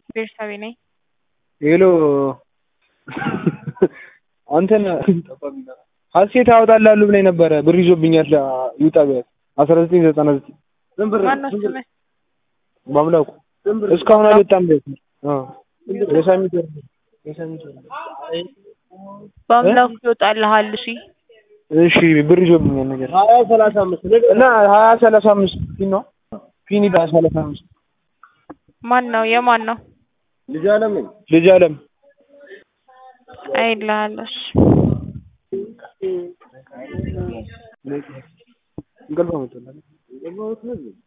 ቤርሳቤ ነኝ። ሄሎ አንተን ሀሴት ያወጣላሉ ብላኝ ነበረ ብር ይዞብኛል ይውጣ ቢያት አስራ ዘጠኝ ዘጠና ዘጠኝ ማነው ስምህ? በአምላኩ እስካሁን አልወጣም ቤት የሳሚት ወር የሳሚት ወር በአምላኩ ይወጣልሃል። እሺ እሺ ብር ይዞብኛል ነገር ሀያ ሰላሳ አምስት እና ሀያ ሰላሳ አምስት ፊን ነው ፊኒ ሀያ ሰላሳ አምስት ማን ነው? የማን ነው? ልጅ አለም ልጅ አለም አይልሃለሽ እንቅልፍ አመጣለሁ